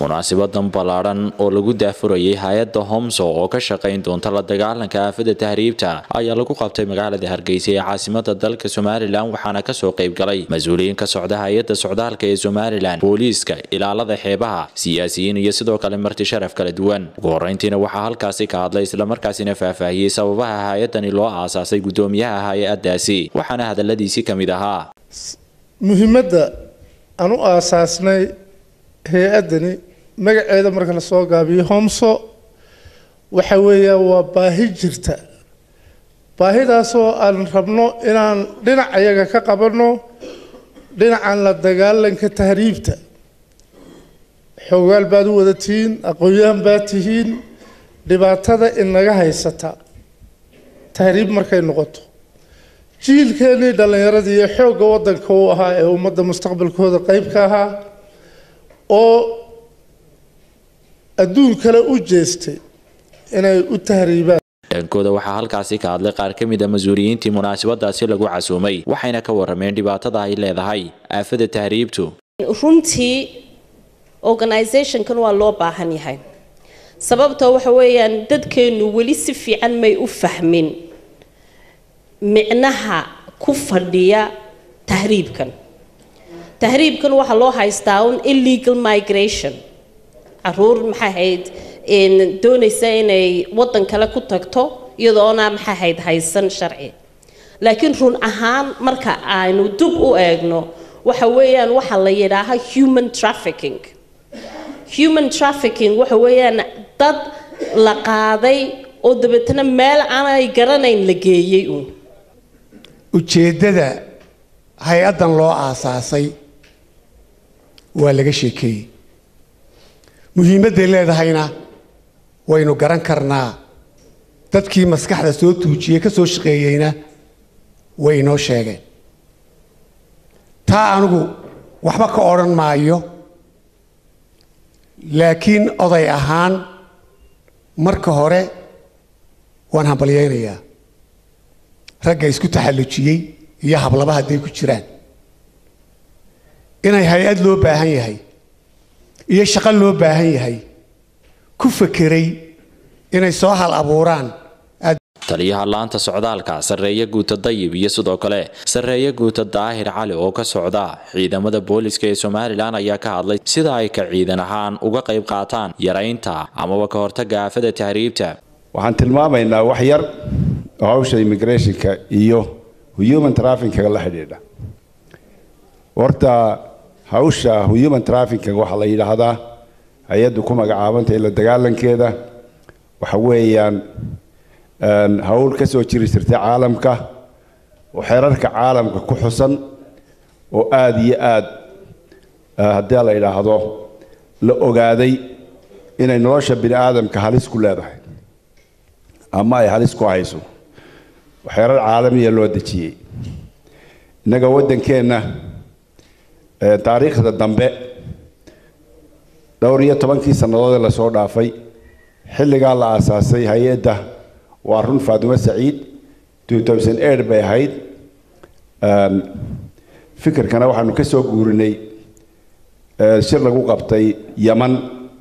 munaasibadan ballaadhan oo lagu daafurayay hay-adda homso oo ka shaqayn doonta la dagaalanka aafada tahriibta ayaa lagu qabtay magaalada hargeysa ee caasimada dalka somalilan waxaana kasoo qayb galay mas-uuliyiin ka socda hay-adda socdaalka ee somalilan booliiska ilaalada xeebaha siyaasiyiin iyo sidoo kale marti sharaf kala duwan ugu horeyntiina waxaa halkaasi ka hadlay islamarkaasina faahfaahiyey sababaha hay-adani loo aasaasay gudoomiyaha hay-adaasi waxaana hadaladiisii ka mid ahaa muhiimadda aan u aasaasnay hay-addani magaceeda marka lasoo gaabiyo homso waxa weeya waa baahi jirta baahidaasoo aan rabno inaan dhinac ayaga ka qabanno dhinacan la dagaalanka tahriibta xoogaal baad u wada tihiin aqoon-yahan baad tihiin dhibaatada inaga haysata tahriib markay noqoto jiilkeennii dhallinyaradii iyo xoogga waddanka u ahaa ee ummadda mustaqbalkooda qeyb ka ahaa oo adduun kale u jeestay inay u tahriibaan dhankooda waxaa halkaasi ka hadlay qaar ka mid a mas-uuliyiintii munaasabadaasi lagu casuumay waxayna ka warameen dhibaatada ay leedahay aafada tahriibtu runtii organisationkan waa loo baahan yahay sababtoo waxa weeyaan dadkeenu weli si fiican may u fahmin micnaha ku fadhiya tahriibkan tahriibkan waxaa loo haystaa un illegal migration caruur maxay ahayd doonaysa inay waddan kale ku tagto iyadoona maxay ahayd haysan sharci laakiin run ahaan marka aynu dub u eegno waxa weeyaan waxa la yidhaaha human trafficking human trafficking waxa weeyaan dad la qaaday oo dabeetana meel aanay garanayn la geeyey uun ujeeddada hay-addan loo aasaasay waa laga sheekeeyey muhiimadday leedahayna waynu garan karnaa dadkii maskaxda soo tuujiyey ka soo shaqeeyeyna way inoo sheegeen taa anigu waxba ka odhan maayo laakiin oday ahaan marka hore waan hambalyaynayaa ragga isku taxallujiyey iyo hablaba hadday ku jiraan inay hay-ad loo baahan yahay iyo shaqo loo baahan yahay ku fekeray inay soo hal abuuraan taliyaha laanta socdaalka sarreeye guuta dayib iyo sidoo kale sarreeye guuta daahir cali oo ka socda ciidamada booliska ee somalilan ayaa ka hadlay sida ay ka ciidan ahaan uga qayb qaataan yaraynta amaba ka hortaga aafada tahriibta waxaan tilmaamaynaa wax yar oo hawsha immigrationka iyo human trafficka la xidhiidha horta hawsha human trafficka waxaa la yidhaahdaa hay-addu ku magacaabantay la dagaalankeeda waxa weeyaan hawl ka soo jiri jirtay caalamka oo xeerarka caalamka ku xusan oo aada iyo aad haddii la yidhaahdo la ogaaday inay nolosha bini aadamka halis ku leedahay ama ay halis ku hayso xeerar caalamiya loo dejiyey innaga waddankeenna taariikhda dambe dhowr iyo tobankii sannadood ee lasoo dhaafay xilligaa la aasaasay hay-adda waa run faatimo saciid bay ahayd fikirkana waxaanu ka soo guurinay shir lagu qabtay yaman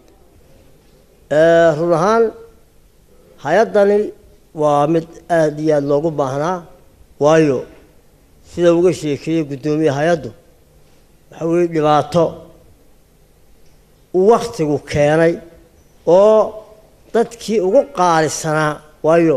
run ahaan hay-addani waa mid aada iyo aada loogu baahnaa waayo sida uga sheekeeyey guddoomiye hay-addu waxa weeye dhibaato uu wakhtigu keenay oo dadkii ugu qaalisanaa waayo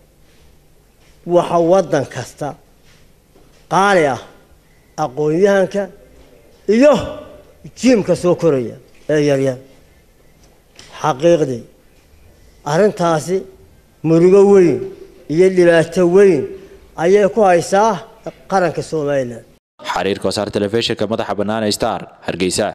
waxa waddan kasta qaali ah aqoon-yahanka iyo jiimka soo koraya ee yaryar xaqiiqdii arrintaasi murugo weyn iyo dhibaato weyn ayay ku haysaa qaranka somalilan xariirka wasaar telefishinka madaxa bannaan star hargeysa